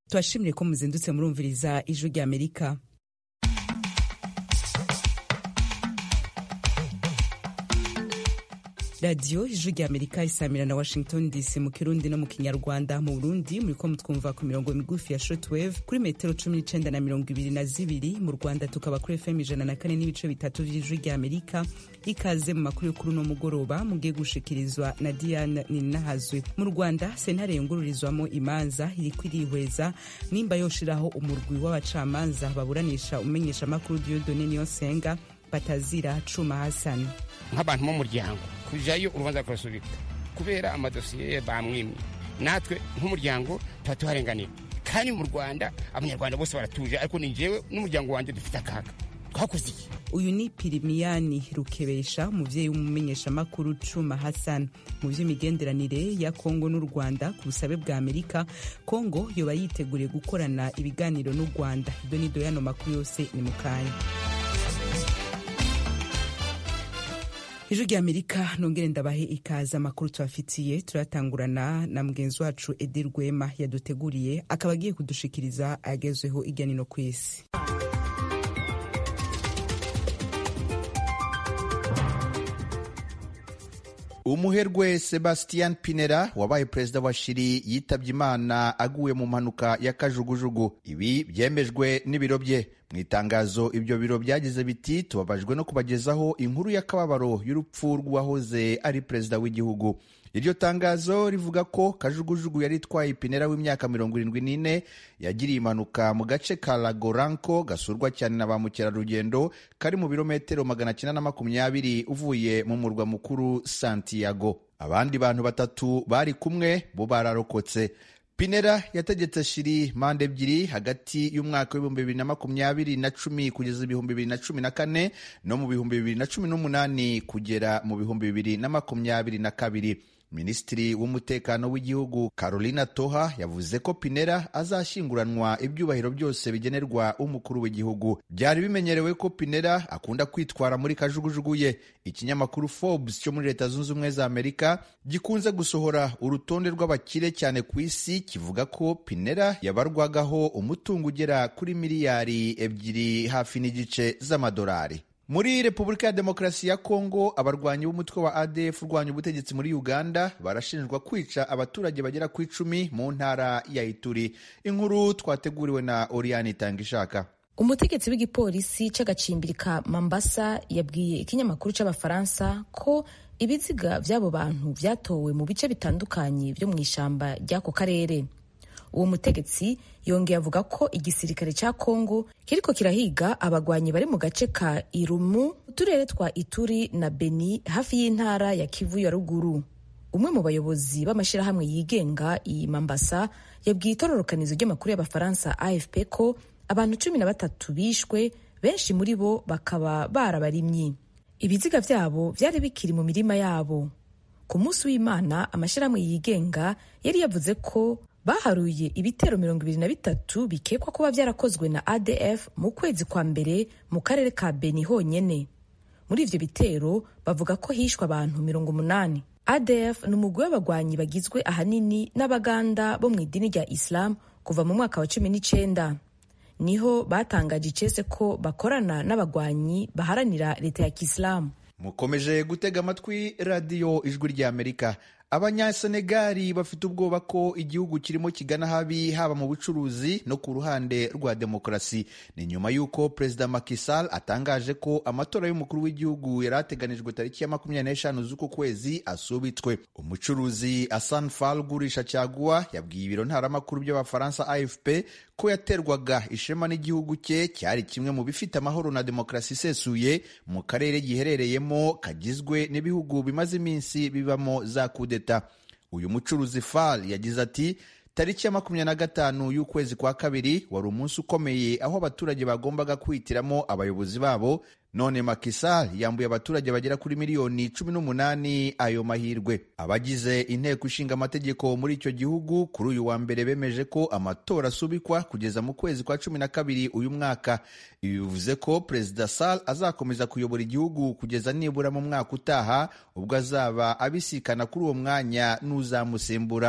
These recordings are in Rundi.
tubashimire ko muzindutse murumviriza ijwi rya amerika radiyo ijwi rya amerika isamira na washington dc mu kirundi no mu kinyarwanda mu burundi muriko mutwumva ku mirongo migufi ya shortwave kuri metero cumi n'icenda na mirongo ibiri na zibiri mu rwanda tukaba kuri fm ijana na kane n'ibice bitatu vy'ijwi rya amerika ikaze mu makuru yo kuri uno mugoroba mugiye gushikirizwa na diane ninahazwe mu rwanda sentare yungururizwamo imanza iriko irihweza nimba yoshiraho umurwi w'abacamanza baburanisha umenyeshamakuru diodone niyonsenga batazira cuma hasani nk'abantu b'umuryango kujayo urubanza rukarasubika kubera amadosiye bamwimye natwe nk'umuryango tuba tuharenganira kandi mu rwanda abanyarwanda bose baratuje ariko ni jewe n'umuryango wanjye dufite akaga twakoze iki uyu ni pirimiyani rukebesha umuvyeyi w'umumenyeshamakuru cuma hassan mu vy'imigenderanire ya kongo n'u rwanda ku busabe bwa amerika kongo yoba yiteguriye gukorana ibiganiro n'u rwanda ibyo ni doyano makuru yose ni mu kanya ijwi rya amerika nongere ndabahe ikaze amakuru tubafitiye turatangurana na mugenzi wacu edi rwema yaduteguriye akaba agiye kudushikiriza agezweho irya nino ku isi umuherwe sebastian pinera wabaye perezida wa shiri yitabye imana aguye mu mpanuka ya kajugujugu ibi byemejwe n'ibiro bye mu itangazo ibyo biro byagize biti tubabajwe no kubagezaho inkuru y'akababaro y'urupfu rw'uwahoze ari perezida w'igihugu iryo tangazo rivuga ko kajugujugu yari itwaye ipinera w'imyaka mirongo irindwi n'ine yagiriye impanuka mu gace ka lagoranko gasurwa cyane na ba mukerarugendo kari mu birometero magana cyenda na makumyabiri uvuye mu murwa mukuru santiago abandi bantu batatu bari kumwe bo bararokotse pinera yategetse shiri manda ebyiri hagati y'umwaka w'ibihumbi bibiri na makumyabiri na cumi kugeza ibihumbi bibiri na cumi na kane no mu bihumbi bibiri na cumi n'umunani kugera mu bihumbi bibiri na makumyabiri na kabiri minisitiri w'umutekano w'igihugu carolina toha yavuze ko pinera azashyinguranwa ibyubahiro byose bigenerwa umukuru w'igihugu byari bimenyerewe ko pinera akunda kwitwara muri kajugujugu ye ikinyamakuru forbes cyo muri leta zunze ubumwe za amerika gikunze gusohora urutonde rw'abakire cyane ku isi kivuga ko pinera yabarwagaho umutungo ugera kuri miliyari ebyiri hafi n'igice z'amadolari muri repubulika ya demokarasi ya kongo abarwanyi b'umutwe wa adf urwanya ubutegetsi muri uganda barashinjwa kwica abaturage bagera ku icumi mu ntara ya ituri inkuru twateguriwe na oriyani itangishaka umutegetsi w'igipolisi c'agacimbiri ka mambasa yabwiye ikinyamakuru c'abafaransa ko ibiziga vy'abo bantu vyatowe mu bice bitandukanye vyo mu ishamba ry'ako karere uwo mutegetsi yongeye avuga ko igisirikare cya kongo kiriko kirahiga abagwanyi bari mu gace ka irumu uturere twa ituri na beni hafi y'intara ya kivu ya ruguru umwe mu bayobozi b'amashyirahamwe yigenga iyi mambasa yabwiye itororokanizo ry'amakuru y'abafaransa afp ko abantu cumi na batatu bishwe benshi muri bo bakaba barabarimyi ibiziga vyabo vyari bikiri mu mirima yabo ku munsi w'imana amashyirahamwe yigenga yari yavuze ko baharuye ibitero mirongo ibiri na bitatu bikekwa kuba byarakozwe na adf mu kwezi kwa mbere mu karere ka beni honyene muri ivyo bitero bavuga ko hishwe abantu mirongo umunani adf ni umugwi w'abagwanyi bagizwe ahanini n'abaganda bo mu idini rya islam kuva mu mwaka wa cumi n'icenda niho batangaje icese ko bakorana n'abagwanyi baharanira leta ya kisilamu mukomeje gutega amatwi radiyo ijwi ry'amerika abanyasenegali bafite ubwoba ko igihugu kirimo kigana habi haba mu bucuruzi no ku ruhande rwa demokarasi ni nyuma y'uko perezida Macky Sall atangaje ko amatora y'umukuru w'igihugu yari ateganijwe tariki ya makumyabiri n'eshanu z'uku kwezi asubitswe umucuruzi Hassan Fall ugurisha caguwa yabwiye ibiro ntaramakuru by'abafaransa AFP ko yaterwaga ishema n'igihugu cye cyari kimwe mu bifite amahoro na demokarasi isesuye mu karere giherereyemo kagizwe n'ibihugu bimaze iminsi bibamo za kudeta uyu mucuruzi Fall yagize ati tariki ya makumyabiri na gatanu y'ukwezi kwa kabiri wari umunsi ukomeye aho abaturage bagombaga kwihitiramo abayobozi babo none Macky Sall yambuye abaturage bagera kuri miliyoni cumi n'umunani ayo mahirwe abagize inteko ishinga amategeko muri icyo gihugu kuri uyu wa mbere bemeje ko amatora asubikwa kugeza mu kwezi kwa cumi na kabiri uyu mwaka ibi bivuze ko perezida Sall azakomeza kuyobora igihugu kugeza nibura mu mwaka utaha ubwo azaba abisikana kuri uwo mwanya n'uzamusimbura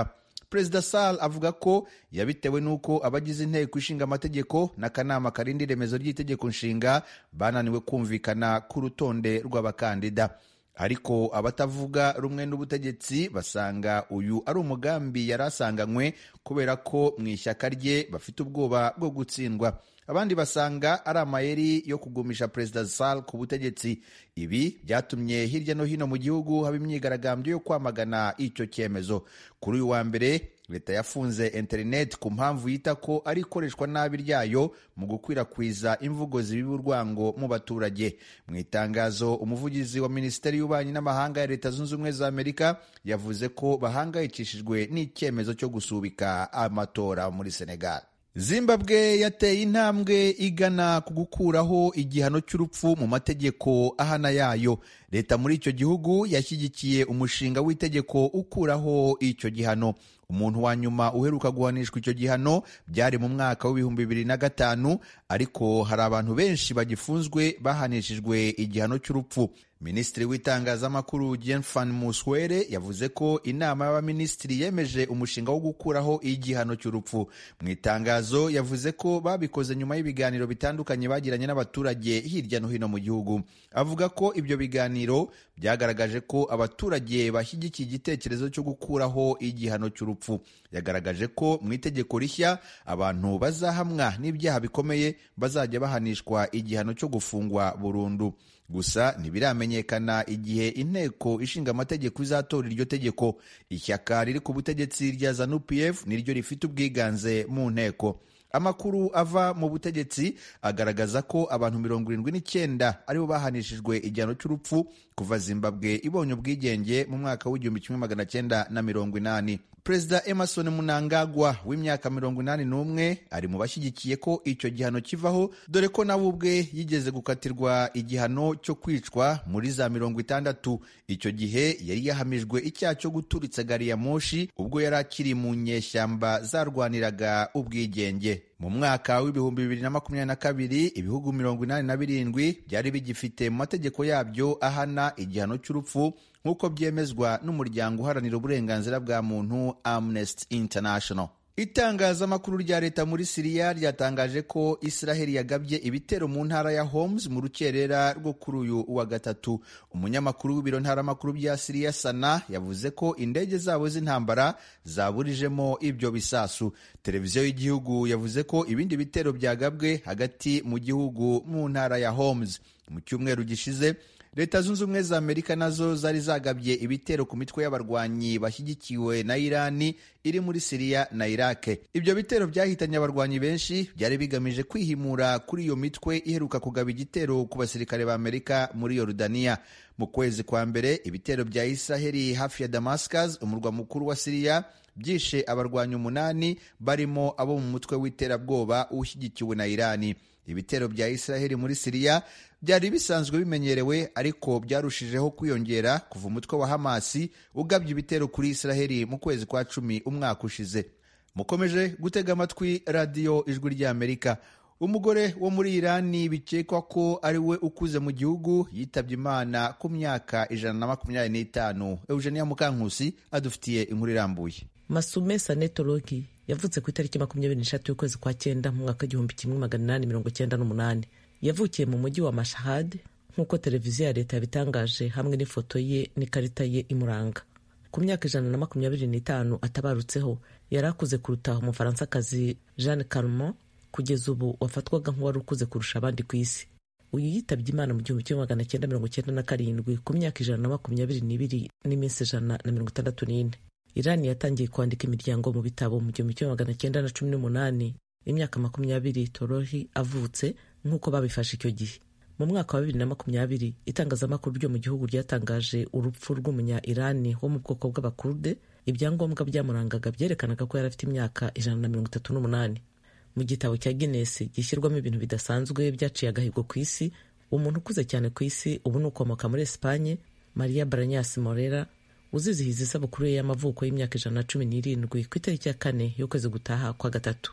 perezida sal avuga ko yabitewe n'uko abagize inteko ishinga amategeko n'akanama karinda iremezo ry'itegeko nshinga bananiwe kumvikana ku rutonde rw'abakandida ariko abatavuga rumwe n'ubutegetsi basanga uyu ari umugambi yari asanganywe kubera ko mu ishyaka rye bafite ubwoba bwo gutsindwa abandi basanga ari amayeri yo kugumisha perezida sal ku butegetsi ibi byatumye hirya no hino mu gihugu haba imyigaragambyo yo kwamagana icyo cyemezo kuri uyu wa mbere leta yafunze interineti ku mpamvu yita ko ari ikoreshwa nabi ryayo mu gukwirakwiza imvugo zibiba urwango mu baturage mu itangazo umuvugizi wa minisiteri y'ububanyi n'amahanga ya leta zunze ubumwe za amerika yavuze ko bahangayikishijwe n'icyemezo cyo gusubika amatora muri senegal zimbabwe yateye intambwe igana ku gukuraho igihano cy'urupfu mu mategeko ahana yayo leta muri icyo gihugu yashyigikiye umushinga w'itegeko ukuraho icyo gihano umuntu wa nyuma uheruka guhanishwa icyo gihano byari mu mwaka w'ibihumbi bibiri na gatanu ariko hari abantu benshi bagifunzwe bahanishijwe igihano cy'urupfu minisitiri w'itangazamakuru jenfan muswere yavuze ko inama y'abaminisitiri yemeje umushinga wo gukuraho igihano cy'urupfu mu itangazo yavuze ko babikoze nyuma y'ibiganiro bitandukanye bagiranye n'abaturage hirya no hino mu gihugu avuga ko ibyo biganiro byagaragaje ko abaturage bashyigikiye igitekerezo cyo gukuraho igihano cy'urupfu yagaragaje ko mu itegeko rishya abantu bazahamwa n'ibyaha bikomeye bazajya bahanishwa igihano cyo gufungwa burundu gusa ntibiramenyekana igihe inteko ishinga amategeko izatora iryo tegeko ishyaka riri ku butegetsi rya zanu pf niryo rifite ubwiganze mu nteko amakuru ava mu butegetsi agaragaza ko abantu mirongo irindwi n'icyenda aribo bahanishijwe igihano cy'urupfu kuva zimbabwe ibonye ubwigenge mu mwaka w'igihumbi kimwe magana cyenda na mirongo inani perezida emerson munangagwa w'imyaka mirongo inani n'umwe ari mu bashyigikiye ko icyo gihano kivaho dore ko nawe ubwe yigeze gukatirwa igihano cyo kwicwa muri za mirongo itandatu icyo gihe yari yahamijwe icyaha cyo guturitsa gari ya moshi ubwo yari akiri mu nyeshyamba zarwaniraga ubwigenge mu mwaka w'ibihumbi bibiri na makumyabiri na kabiri ibihugu mirongo inani na birindwi byari bigifite mu mategeko yabyo ahana igihano cy'urupfu nk'uko byemezwa n'umuryango uharanira uburenganzira bwa muntu Amnesty International itangazamakuru rya leta muri siriya ryatangaje ko israheli yagabye ibitero mu ntara ya homes mu rukerera rwo kuri uyu wa gatatu umunyamakuru w'ibiro ntaramakuru bya siriya sana yavuze ko indege zabo z'intambara zaburijemo ibyo bisasu televiziyo y'igihugu yavuze ko ibindi bitero byagabwe hagati mu gihugu mu ntara ya homes mu cyumweru gishize leta zunze ubumwe za amerika nazo zari zagabye ibitero ku mitwe y'abarwanyi bashyigikiwe na irani iri muri siriya na irake ibyo bitero byahitanye abarwanyi benshi byari bigamije kwihimura kuri iyo mitwe iheruka kugaba igitero ku basirikare ba amerika muri yorudaniya mu kwezi kwa mbere ibitero bya israheli hafi ya damascus umurwa mukuru wa siriya byishe abarwanyi umunani barimo abo mu mutwe w'iterabwoba ushyigikiwe na irani ibitero bya israheli muri siriya byari bisanzwe bimenyerewe ariko byarushijeho kwiyongera kuva umutwe wa hamasi ugabye ibitero kuri israheli mu kwezi kwa cumi umwaka ushize mukomeje gutega amatwi radiyo ijwi ry'amerika umugore wo muri irani bikekwa ko ari we ukuze mu gihugu yitabye imana ku myaka ijana na makumyabiri n'itanu eugenia mukankusi adufitiye inkuru irambuye masume sanetorogi yavutse ku itariki makumyabiri n'eshatu y'ukwezi kwa cyenda mu mwaka w'igihumbi kimwe magana inani mirongo cyenda n'umunani yavukiye mu mujyi wa mashahad nk'uko televiziyo ya leta yabitangaje hamwe n'ifoto ye n'ikarita ye imuranga ku myaka ijana na makumyabiri n'itanu atabarutseho yari akuze kuruta umufaransakazi jeanne calment kugeza ubu wafatwaga nk'uwari ukuze kurusha abandi ku isi uyu yitabye imana mu gihumbi kimwe magana cyenda mirongo cyenda na karindwi ku myaka ijana na makumyabiri n'ibiri n'iminsi ijana na mirongo itandatu n'ine irani yatangiye kwandika imiryango mu bitabo mu gihumbi kimwe magana cyenda na cumi n'umunani imyaka makumyabiri torohi avutse nk'uko babifashe icyo gihe mu mwaka wa bibiri na makumyabiri itangazamakuru ryo mu gihugu ryatangaje urupfu rw'umunya irani wo mu bwoko bw'abakurde ibyangombwa byamurangaga byerekanaga ko yari afite imyaka ijana na mirongo itatu n'umunani mu gitabo cya guinness gishyirwamo ibintu bidasanzwe byaciye agahigo ku isi umuntu ukuze cyane ku isi ubu ni ukomoka muri esipanye maria baranyas morera uzizihiza isabukuru ye y'amavuko y'imyaka ijana na cumi n'irindwi ku itariki ya kane y'ukwezi gutaha kwa gatatu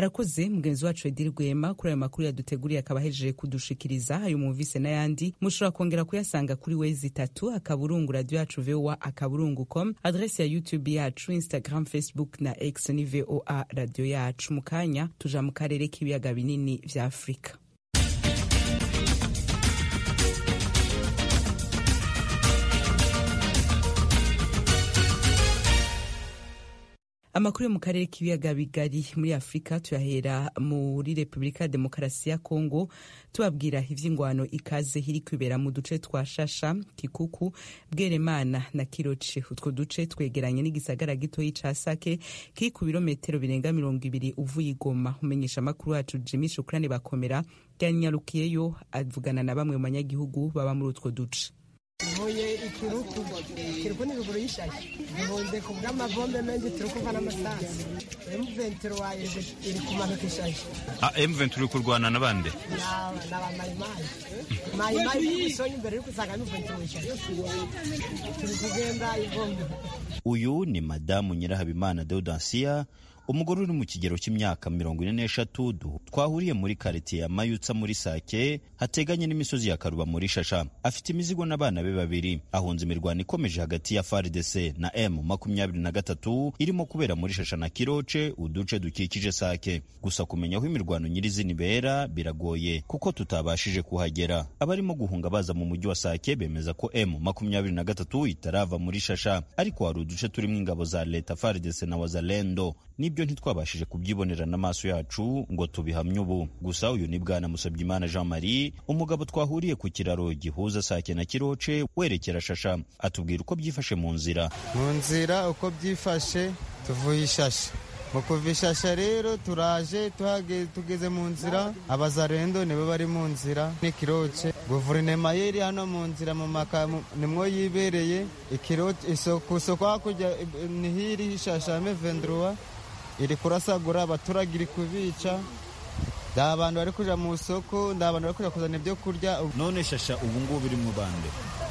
arakoze mugenzi wacu ediri rwema kuri ayo makuru yaduteguriye akaba ahejeje kudushikiriza ayo mwumvise n'ayandi mushobora kongera kuyasanga kuri wezi itatu akaburungu radiyo yacu voa akaburungu com adresi ya youtube yacu instagram facebook na x ni voa radiyo yacu mu kanya tuja mu karere k'ibiyaga binini vya afurika amakuru yo mu karere k'ibiyaga bigari muri afurika tuyahera muri repubulika ya demokarasi ya kongo tubabwira ivy'ingwano ikaze iri kwibera mu duce twa shasha kikuku bweremana na kiroce utwo duce twegeranye n'igisagara gitoyi ca sake kiri ku birometero birenga mirongo ibiri uvuye igoma umenyesha amakuru wacu jimi shukrani bakomera yanyarukiyeyo avugana na bamwe mu banyagihugu baba muri utwo duce ntuye ikiruku ikiruku ni ruguru y'ishashi duhunze ku bw'amavombe menshi turi kuva n'amasansi emuventuro wayo iri kumanuka ishashi emuventuro uri kurwana na bande n'abamayimayi mayimayi y'ibisonyi imbere uri gusanga emuventuro w'ishashi turi kugenda ivombe uyu ni madamu nyirahabimana deodansiya umugore uri mu kigero cy'imyaka mirongo ine n'eshatu twahuriye muri karitiye ya mayutsa muri sake hateganye n'imisozi ya karuba muri shasha afite imizigo n'abana be babiri ahunze imirwano ikomeje hagati ya fardc na m makumyabiri na gatatu irimo kubera muri shasha na kiroce uduce dukikije sake gusa kumenya aho imirwano nyirizina ibera biragoye kuko tutabashije kuhagera abarimo guhunga baza mu mujyi wa sake bemeza ko m makumyabiri na gatatu itarava muri shasha ariko hari uduce turimo ingabo za leta fardc na wazalendo nibyo ntitwabashije kubyibonera n'amaso yacu ngo tubihamye ubu gusa uyu ni bwana musabyimana jean marie umugabo twahuriye ku kiraro gihuza sake na kiroce werekera shasha atubwira uko byifashe mu nzira mu nzira uko byifashe tuvuye ishasha mu kuva ishasha rero turaje tugeze mu nzira abazarendo nibo bari mu nzira n'ikiroce guverinoma yeri hano mu nzira mu makamu nimwo yibereye ku isoko hakurya ni hiri ishasha mevendruwa iri kurasagura abaturage iri kubica nda abantu bari kuja mu isoko nda abantu bari kuja kuzana ibyo kurya none shasha ubu ngubu iri mu bande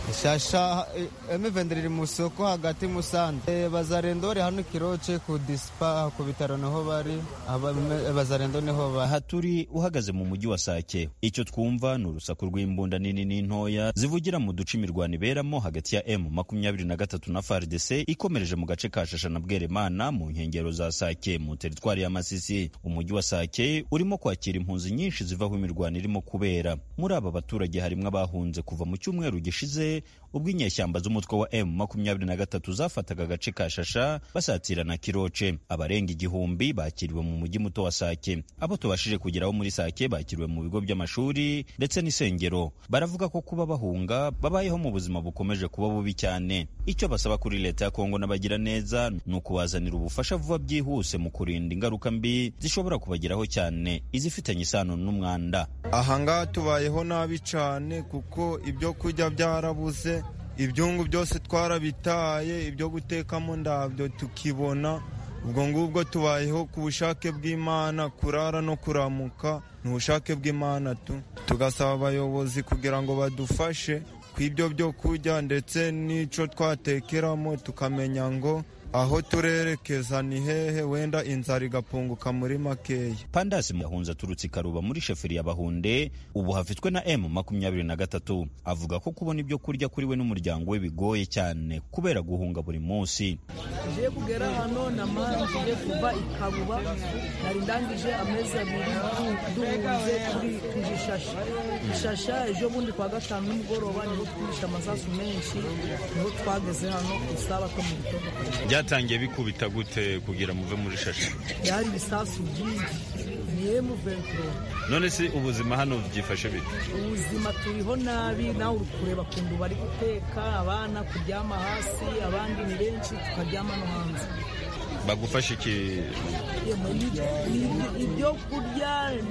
shasha emivendera iri mu isoko hagati musanze bazarendore hano kiroce ku dispa ku bitaro niho bari bazarendo niho bari aha turi uhagaze mu mujyi wa sake icyo twumva ni urusaku rw'imbunda nini n'intoya zivugira mu duce imirwano iberamo hagati ya m makumyabiri na gatatu na fardc ikomereje mu gace ka shasha na bweremana mu nkengero za sake mu teritwari ya masisi umujyi wa sake urimo kwakira impunzi nyinshi zivaho imirwano irimo kubera muri aba baturage harimo abahunze kuva mu cyumweru gishize ubwo inyeshyamba z'umutwe wa m makumyabiri na gatatu zafataga agace ka shasha basatira na kiroce abarenga igihumbi bakiriwe mu mujyi muto wa sake abo tubashije kugeraho muri sake bakiriwe mu bigo by'amashuri ndetse n'isengero baravuga ko kuba bahunga babayeho mu buzima bukomeje kuba bubi cyane icyo basaba kuri leta ya kongo n'abagira neza ni ukubazanira ubufasha vuba byihuse mu kurinda ingaruka mbi zishobora kubageraho cyane izifitanye isano n'umwanda ahangaha tubayeho nabi cyane kuko ibyo kurya byarabuze ibyungu byose twarabitaye ibyo gutekamo ndabyo tukibona ubwo ngubwo tubayeho ku bushake bw'imana kurara no kuramuka ni ubushake bw'imana tu tugasaba abayobozi kugira ngo badufashe ku ibyo byo kurya ndetse n'icyo twatekeramo tukamenya ngo aho turerekeza ni hehe wenda inzara igapunguka muri makeya pandasi yahunze aturutse ikaruba muri sheferi ya bahunde ubu hafitwe na m makumyabiri na gatatu avuga ko kubona ibyo kurya kuri we n'umuryango we bigoye cyane kubera guhunga buri munsi ngiye kugera hano namanjije kuva ikabuba nari ndangije amezi abiri duhunze kuri ishasha ishasha ejo bundi kwa gatanu nimugoroba niho twihishe amasasu menshi niho twageze hano ku isabato mu gitondo byatangiye bikubita gute kugira muve muri shasha byari ibisasu byinshi ni emu venturo none se ubuzima hano byifashe bite ubuzima turiho nabi nawe uri kureba kundu bari guteka abana kuryama hasi abandi ni benshi tukaryama no hanze bagufasha iki ibyo kurya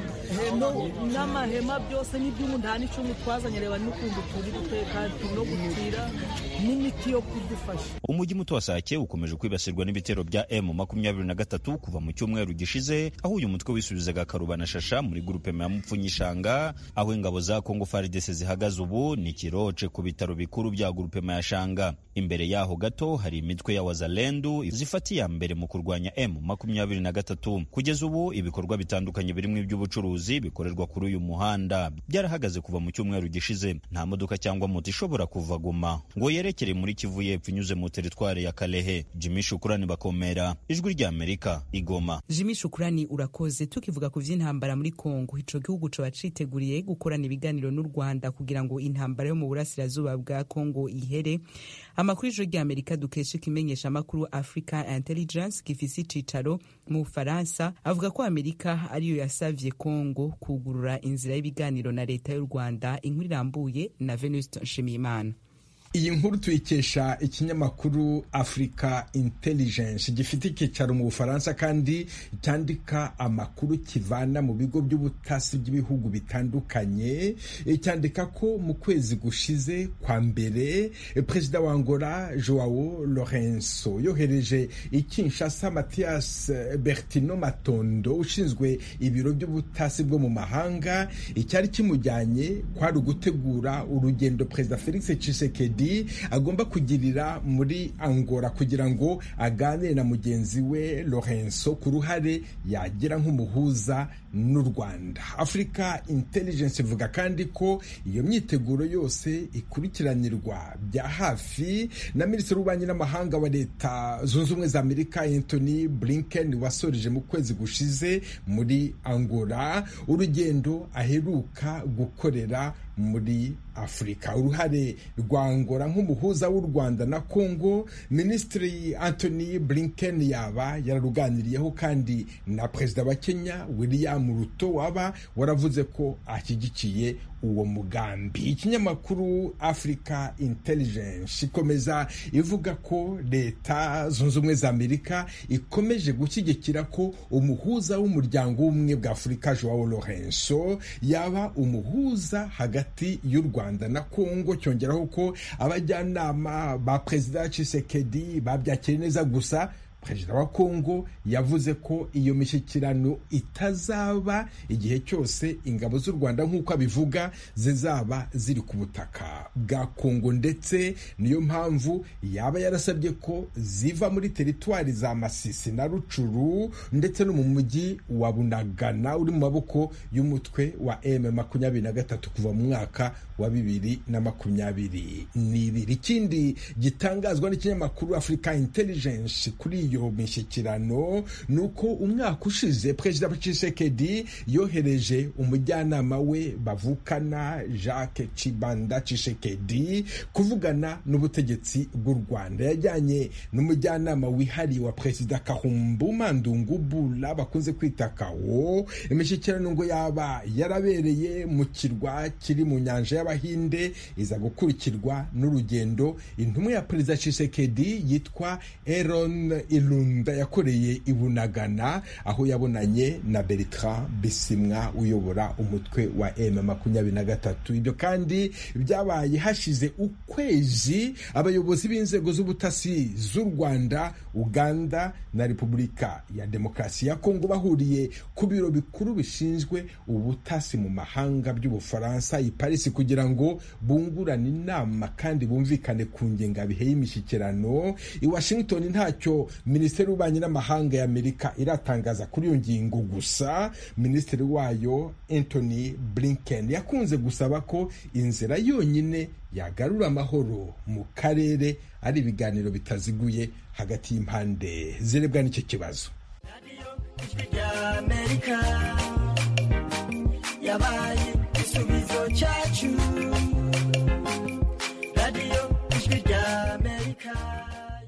no n'amahema byose n'iby'umu nta n'icumu twazanye reba n'ukuntu turi guteka no gutira n'imiti yo kudufasha umujyi muto wa sake ukomeje kwibasirwa n'ibitero bya m makumyabiri na gatatu kuva mu cyumweru gishize aho uyu mutwe wisubizaga karuba na shasha muri gurupe ya mupfunyishanga aho ingabo za kongo faridese zihagaze ubu ni kiroce ku bitaro bikuru bya gurupe ya shanga imbere yaho gato hari imitwe ya wazalendu zifata iya mbere mu kurwanya m makumyabiri na gatatu kugeza ubu ibikorwa bitandukanye birimo iby'ubucuruzi bikorerwa kuri uyu muhanda byarahagaze kuva mu cyumweru gishize nta modoka cyangwa moto ishobora kuva guma ngo yerekere muri kivu y'epfo inyuze mu teritwari ya kalehe jimmy shukurani bakomera ijwi ry'amerika igoma jimmy shukurani urakoze tukivuga ku vy'intambara muri kongo ico gihugu coba citeguriye gukorana ibiganiro n'u rwanda kugira ngo intambara yo mu burasirazuba bwa kongo ihere amakuru y'ijwi ry'amerika dukesha ikimenyesha amakuru africa intelligence gifise icicaro mu bufaransa avuga ko amerika ariyo yasavye kongo kugurura inzira y'ibiganiro na leta y'u rwanda inkuru irambuye na venuste nshimiyimana iyi nkuru tuyikesha ikinyamakuru africa intelligence gifite icyicaro mu bufaransa kandi cyandika amakuru kivana mu bigo by'ubutasi by'ibihugu bitandukanye cyandika ko mu kwezi gushize kwa mbere perezida wa angola joao lorenzo yohereje i kinshasa mathias bertino matondo ushinzwe ibiro by'ubutasi bwo mu mahanga icyari kimujyanye kwari ugutegura urugendo perezida felix tshisekedi agomba kugirira muri angola kugira ngo aganire na mugenzi we lorenzo ku ruhare yagira nk'umuhuza n'u rwanda africa intelligence ivuga kandi ko iyo myiteguro yose ikurikiranirwa bya hafi na minisitiri w'ububanyi n'amahanga wa leta zunze ubumwe za amerika anthony blinken wasoreje mu kwezi gushize muri angola urugendo aheruka gukorera muri afurika uruhare rwa angola nk'umuhuza w'u rwanda na congo minisitiri anthony blinken yaba yararuganiriyeho kandi na perezida wa kenya william ruto waba waravuze ko ashyigikiye uwo mugambi ikinyamakuru africa intelligence ikomeza ivuga ko leta zunze ubumwe za amerika ikomeje gushyigikira ko umuhuza w'umuryango w'ubumwe bwa afurika joao lorenzo yaba umuhuza hagati y'u rwanda na congo cyongeraho ko abajyanama ba perezida Tshisekedi babyakiriye neza gusa perezida wa kongo yavuze ko iyo mishyikirano itazaba igihe cyose ingabo z'u rwanda nk'uko abivuga zizaba ziri ku butaka bwa kongo ndetse niyo mpamvu yaba yarasabye ko ziva muri teritwari za masisi na rucuru ndetse no mu mujyi wa bunagana uri mu maboko y'umutwe wa m makumyabiri na gatatu kuva mu mwaka wa bibiri na makumyabiri n'ibiri ikindi gitangazwa n'ikinyamakuru africa intelligence kuri iyo mishyikirano ni uko umwaka ushize perezida Tshisekedi yohereje umujyanama we bavukana Jacques Chibanda Tshisekedi kuvugana n'ubutegetsi bw'u Rwanda yajyanye n'umujyanama wihariye wa perezida Kahumbu Mandungu Bula bakunze kwita Kawo imishyikirano ngo yaba yarabereye mu kirwa kiri mu nyanja y'Abahinde iza gukurikirwa n'urugendo intumwa ya perezida Tshisekedi yitwa Aaron Ilunda yakoreye i Bunagana aho yabonanye na Bertrand Bisimwa uyobora umutwe wa M makumyabiri na gatatu ibyo kandi byabaye hashize ukwezi abayobozi b'inzego z'ubutasi z'u Rwanda Uganda na Repubulika ya Demokarasi ya Kongo bahuriye ku biro bikuru bishinzwe ubutasi mu mahanga by'Ubufaransa i Paris kugira ngo bungurane inama kandi bumvikane ku ngengabihe y'imishyikirano i Washington ntacyo minisiteri y'ububanyi n'amahanga ya amerika iratangaza kuri iyo ngingo gusa minisitiri wayo anthony blinken yakunze gusaba ko inzira yonyine yagarura amahoro mu karere ari ibiganiro bitaziguye hagati y'impande zirebwa n'icyo kibazo yabaye igisubizo cyacu radiyo ijwi rya amerika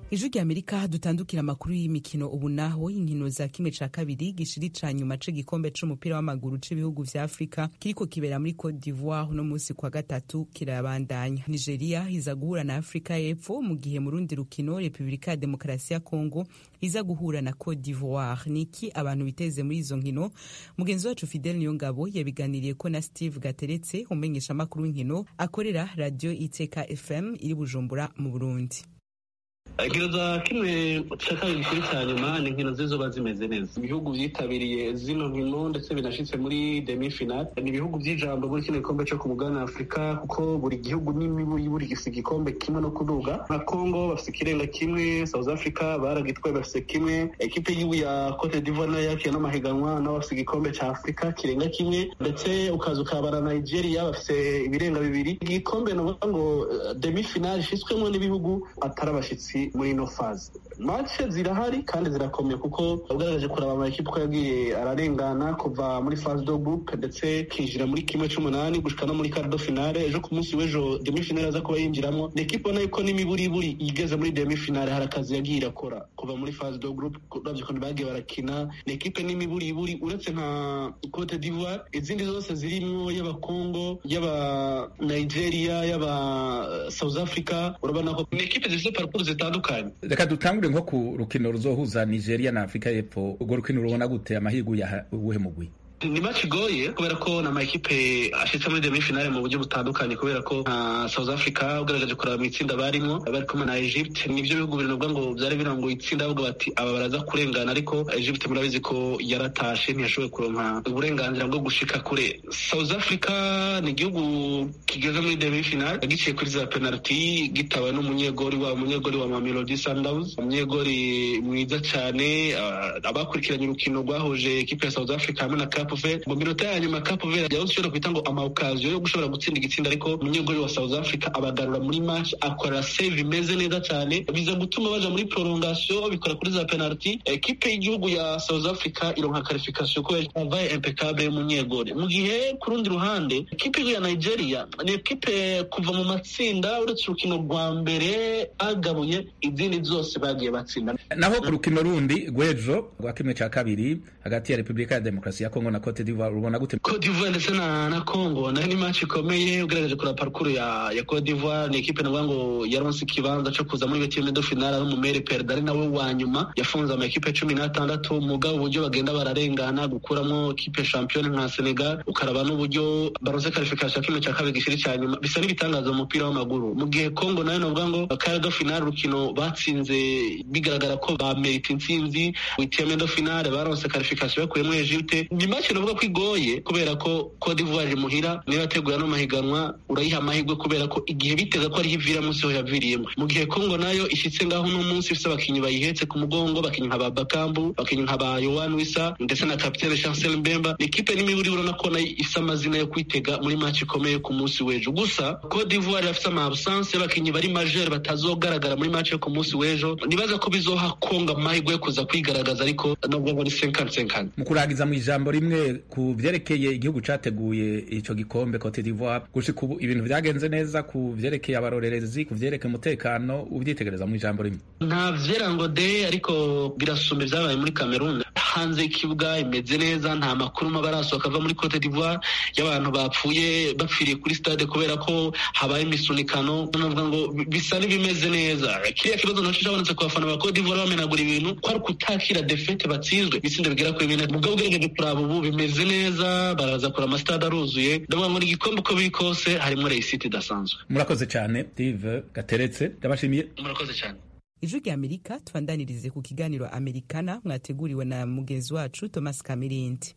ijwi rya amerika dutandukira amakuru y'imikino ubu naho inkino za kimwe ca kabiri gishiri ca nyuma c'igikombe c'umupira w'amaguru c'ibihugu vya afurika kiriko kibera muri cote d'ivoire uno musi kwa gatatu kirabandanya nigeria iza guhura na afurika y'epfo mu gihe mu rundi rukino repubulika ya demokarasi ya kongo iza guhura na cote d'ivoire niki abantu biteze muri izo nkino mugenzi wacu fidel niyongabo yabiganiriye ko na steve gateretse umenyesha amakuru w'inkino akorera radio iteka fm iri bujumbura mu burundi inkino za kimwe cya kabiri kiri cya nyuma ni inkino zizoba zimeze neza ibihugu byitabiriye zino nkino ndetse binashitse muri demi final ni ibihugu by'ijambo muri kino gikombe cyo ku mugabane wa afurika kuko buri gihugu n'imibu buri gifite igikombe kimwe no kuduga nka congo bafite ikirenga kimwe south africa baragitwaye bafite kimwe ekipe y'igihugu ya cote d'ivoire nayo yakiye n'amahiganwa nabo bafite igikombe cya afurika kirenga kimwe ndetse ukaza ukabara nigeria bafite ibirenga bibiri igikombe ni ukuvuga ngo demi final ishyitswemo n'ibihugu atari abashyitsi muri ino faze mace zirahari kandi zirakomeye kuko ugaragaje kuraba amakipe uko yagiye ararengana kuva muri faze do groupe ndetse kinjira muri kimwe c'umunani gushika no muri cardo finale ejo ku munsi w'ejo demi finale aza kuba yinjiramo ni ekipe ubona yuko n'imiburiburi igeze muri demi finale hari akazi yagiye irakora kuva muri faze do groupe uravye ukuntu bagiye barakina ni ekipe n'imiburiburi uretse nka cote d'ivoire izindi zose zirimwo y'abakongo y'aba nigeria y'aba south africa urabona ko ni ekipe zifite parcours zitandukanye reka dutangure nko ku rukino ruzohuza nigeria na afurika y'epfo urwo rukino rubona gute amahirwe ya uwuhe mugwi ni match igoye kubera ko ni amakipe ashitse muri demi finale mu buryo butandukanye kubera ko nka south africa ugaragaje kuraba mu itsinda barimo bari kumwe na egypt nibyo bihugu biri nubwo ngo byari birango itsinda bavuga bati aba baraza kurengana ariko egypt murabizi ko yaratashe ntiyashoboye kuronka uburenganzira bwo gushika kure south africa ni igihugu kigeze muri demi finale giciye kuri za penalty gitawe n'umunyegori wa umunyegori wa mamelodi sundowns umunyegori mwiza cyane abakurikiranye urukino rwahuje ekipe ya south africa hamwe na Cape Verde mu minota ya nyuma Cape Verde yaho ushobora kwita ngo amaukaziyo yo gushobora gutsinda igitsinda ariko umunyegori wa South Africa abagarura muri match akora save imeze neza cyane biza gutuma baja muri prolongation bikora kuri za penalty ekipe y'igihugu ya South Africa ironka qualification ko yavaye impeccable y'umunyegori mu gihe ku rundi ruhande ekipe ya Nigeria ni ekipe kuva mu matsinda uretse urukino rwa mbere agabuye izindi zose bagiye batsinda naho ku rukino rundi rw'ejo rwa kimwe cya kabiri hagati ya Repubulika ya Demokarasi ya Kongo na Cote d'Ivoire ubona gute Cote d'Ivoire ndetse na na Congo nayo ni match ikomeye ugaragaje kuri parcours ya ya Cote d'Ivoire ni equipe navuga ngo yaronse ikibanza cyo kuza muri betime de finale ari umumere perdre ari nawe wa nyuma yafunze ama equipe cumi n'atandatu mugabo uburyo bagenda bararengana gukuramo equipe champion nka Senegal ukaraba n'uburyo baronse qualification kimwe cya kabiri gishiri cya nyuma bisa n'ibitangaza mu mupira w'amaguru mu gihe Congo nayo navuga ngo cardo finale rukino batsinze bigaragara ko ba merita intsinzi witime de finale baronse qualification bakuye muri Egypte ni match navuga ko igoye kubera ko Cote d'Ivoire muhira niba yateguye ano mahiganwa urayiha amahirwe kubera ko igihe bitega ko ariho ivira munsi ho yaviriyemo mu gihe Congo nayo ishyitse ngaho uno munsi ifite abakinnyi bayihetse ku mugongo abakinnyi nka ba Bakambu abakinnyi nka ba Yohan Wissa ndetse na kapitene Chancel Mbemba ni ikipe n'imiburi urabona ko nayo ifite amazina yo kwitega muri match ikomeye ku munsi w'ejo gusa Cote d'Ivoire irafite ama absence y'abakinnyi bari majeur batazogaragara muri match yo ku munsi w'ejo nibaza ko bizoha Congo amahirwe yo kuza kwigaragaza ariko nubwo ngo ni 50-50 mu kurangiza mu ijambo rimwe ku vyerekeye igihugu categuye ico gikombe Cote d'Ivoire gushika ubu ibintu vyagenze neza ku vyerekeye abarorerezi ku vyerekeye umutekano uvyitegereza mu ijambo rimwe nta vyerango de ariko birasumba ivyabaye muri Cameroon hanze y'ikibuga imeze neza nta makuru maba arasohoka ava muri Cote d'Ivoire y'abantu bapfuye bapfiriye kuri stade kubera ko habaye imisunikano navuga ngo bisa n'ibimeze neza kiriya kibazo naco cabonetse ku bafana ba Cote d'Ivoire bamenagura ibintu ko ari kutakira defete batsinzwe ibitsindo bigera kuri bine mugabo ugerageje kuraba ubu bimeze neza baraza kura amasitade aruzuye ndavuga ngo ni igikombe uko biri kose harimo reyisiti idasanzwe murakoze cyane Steve Gateretse ndabashimiye murakoze cyane ijwi rya amerika tubandanirize ku kiganiro amerikana mwateguriwe na mugenzi wacu thomas kamirindi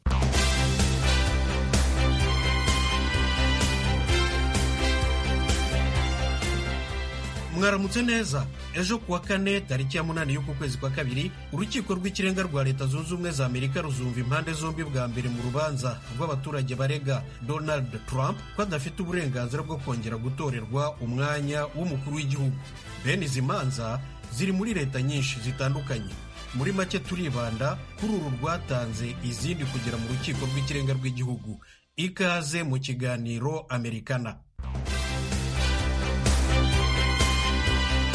mwaramutse neza ejo kuwa kane tariki ya munani y'uku kwezi kwa kabiri urukiko rw'ikirenga rwa leta zunze ubumwe za amerika ruzumva impande zombi bwa mbere mu rubanza rw'abaturage barega donald trump ko adafite uburenganzira bwo kongera gutorerwa umwanya w'umukuru w'igihugu bene izi manza ziri muri leta nyinshi zitandukanye muri make turibanda kuri uru rwatanze izindi kugera mu rukiko rw'ikirenga rw'igihugu ikaze mu kiganiro amerikana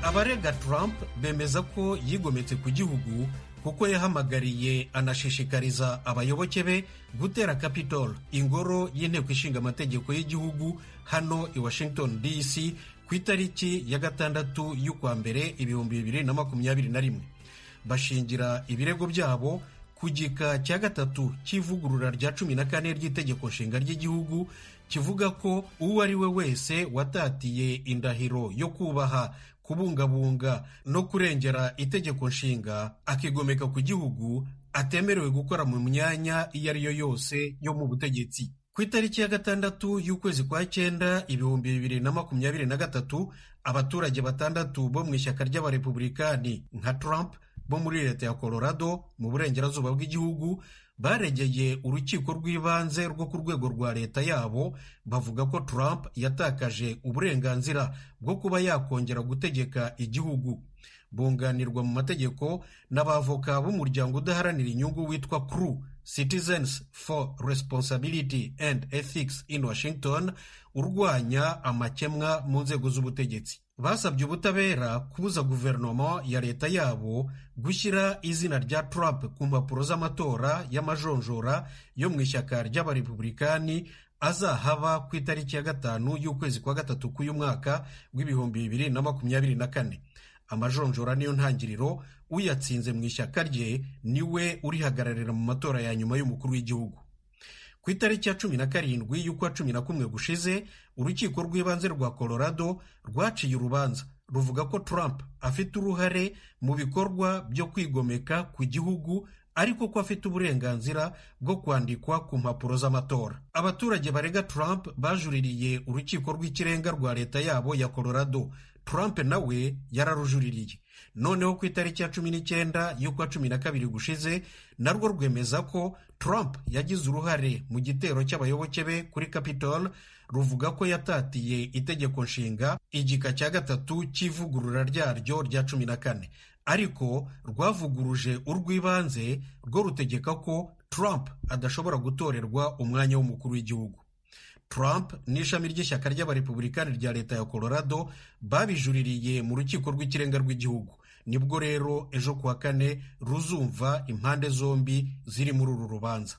abarega trump bemeza ko yigometse ku gihugu kuko yahamagariye anashishikariza abayoboke be gutera capitol ingoro y'inteko ishinga amategeko y'igihugu hano i washington dc ku itariki ya gatandatu y'ukwa mbere ibihumbi bibiri na makumyabiri na rimwe bashingira ibirego byabo ku gika cya gatatu cy'ivugurura rya cumi na kane ry'itegeko nshinga ry'igihugu kivuga ko uwo ari we wese watatiye indahiro yo kubaha kubungabunga no kurengera itegeko nshinga akigomeka ku gihugu atemerewe gukora mu myanya iyo ari yo yose yo mu butegetsi ku itariki ya gatandatu y'ukwezi kwa cyenda ibihumbi bibiri na makumyabiri na gatatu abaturage batandatu bo mu ishyaka ry'abarepublikani nka Trump bo muri leta ya Colorado mu burengerazuba bw'igihugu baregeye urukiko rw'ibanze rwo ku rwego rwa leta yabo bavuga ko Trump yatakaje uburenganzira bwo kuba yakongera gutegeka igihugu bunganirwa mu mategeko n'abavoka b'umuryango udaharanira inyungu witwa CREW Citizens for Responsibility and Ethics in Washington urwanya amakemwa mu nzego z'ubutegetsi basabye ubutabera kubuza guverinoma ya leta yabo gushyira izina rya Trump ku mpapuro z'amatora y'amajonjora yo mu ishyaka ry'abarepublikani azahaba ku itariki ya gatanu y'ukwezi kwa gatatu k'uyu mwaka w'ibihumbi bibiri na makumyabiri na kane amajonjora niyo ntangiriro uyatsinze mu ishyaka rye niwe urihagararira mu matora ya nyuma y'umukuru w'igihugu ku itariki ya cumi na karindwi y'ukwa cumi na kumwe gushize urukiko rw'ibanze rwa colorado rwaciye urubanza ruvuga ko trump afite uruhare mu bikorwa byo kwigomeka ku gihugu ariko ko afite uburenganzira bwo kwandikwa ku mpapuro z'amatora abaturage barega trump bajuririye urukiko rw'ikirenga rwa leta yabo ya colorado trump nawe yararujuririye noneho ku itariki ya cumi n'icyenda y'ukwa cumi na kabiri gushize narwo rwemeza ko trump yagize uruhare mu gitero cy'abayoboke be kuri capitol ruvuga ko yatatiye itegeko nshinga igika cya gatatu cy'ivugurura ryaryo rya cumi na kane ariko rwavuguruje urw'ibanze rwo rutegeka ko trump adashobora gutorerwa umwanya w'umukuru w'igihugu Trump n'ishami ry'ishyaka ry'abarepublikani rya leta ya Colorado babijuririye mu rukiko rw'ikirenga rw'igihugu nibwo rero ejo kuwa kane ruzumva impande zombi ziri muri uru rubanza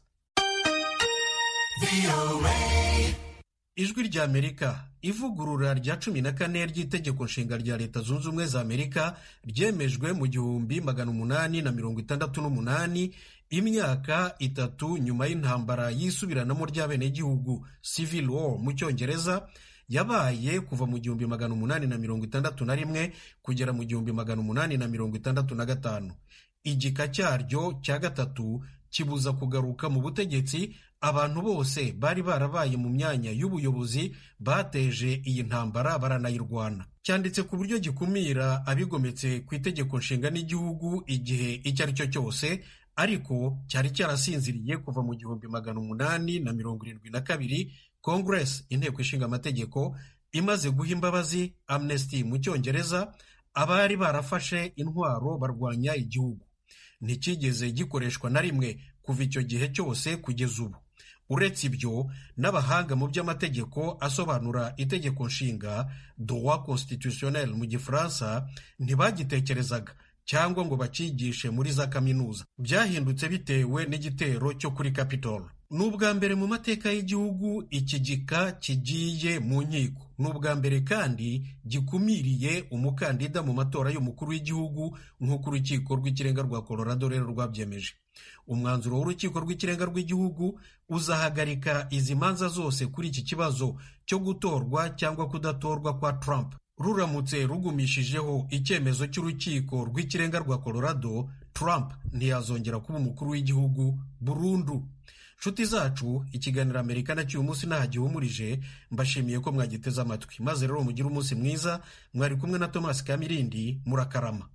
ijwi rya amerika ivugurura rya cumi na kane ry'itegeko nshinga rya leta zunze ubumwe za amerika ryemejwe mu gihumbi magana umunani na mirongo itandatu n'umunani imyaka itatu nyuma y'intambara y'isubiranamo ry'abenegihugu civil war mu cyongereza yabaye kuva mu gihumbi magana umunani na mirongo itandatu na rimwe kugera mu gihumbi magana umunani na mirongo itandatu na gatanu igika cyaryo cya gatatu kibuza kugaruka mu butegetsi abantu bose bari barabaye mu myanya y'ubuyobozi bateje iyi ntambara baranayirwana cyanditse ku buryo gikumira abigometse ku itegeko nshinga n'igihugu igihe icyo ari cyo cyose ariko cyari cyarasinziriye kuva mu gihumbi magana umunani na mirongo irindwi na kabiri congress inteko ishinga amategeko imaze guha imbabazi amnesty mu cyongereza abari barafashe intwaro barwanya igihugu ntikigeze gikoreshwa na rimwe kuva icyo gihe cyose kugeza ubu uretse ibyo n'abahanga mu by'amategeko asobanura itegeko nshinga droit constitutionnel mu gifaransa ntibagitekerezaga cyangwa ngo bakigishe muri za kaminuza byahindutse bitewe n'igitero cyo kuri capitol ni ubwa mbere mu mateka y'igihugu iki gika kigiye mu nkiko ni ubwa mbere kandi gikumiriye umukandida mu matora y'umukuru w'igihugu nk'uko urukiko rw'ikirenga rwa colorado rero rwabyemeje umwanzuro w'urukiko rw'ikirenga rw'igihugu uzahagarika izi manza zose kuri iki kibazo cyo gutorwa cyangwa kudatorwa kwa Trump ruramutse rugumishijeho icyemezo cy'urukiko rw'ikirenga rwa Colorado Trump ntiyazongera kuba umukuru w'igihugu burundu nshuti zacu ikiganiro amerika na cy'uyu munsi ntahagihumurije mbashimiye ko mwagiteze amatwi maze rero mugire umunsi mwiza mwari kumwe na Thomas Kamirindi murakarama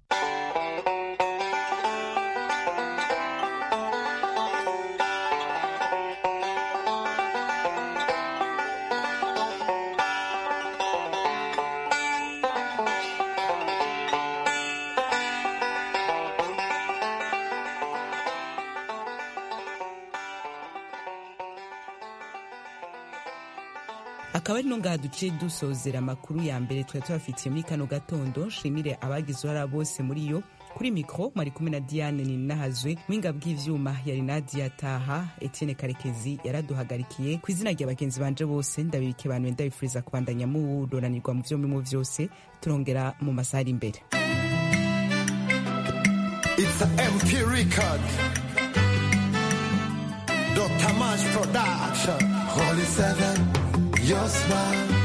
akaba ari no ngaha duciye dusozera amakuru ya mbere twari tubafitiye muri kano gatondo nshimire abagize uruhara bose muri yo kuri mikoro mwari kumwe na diane ninahazwe mwinga bw'ivyuma yari nadia taha etienne karekezi yaraduhagarikiye ku izina rya bagenzi banje bose ndabibike bantu ndabifuriza kubandanya muroranirwa mu vyo murimo vyose turongera mu masaha ari imbere It's a MP record. Dr. Mash Production. Holy Seven, your smile.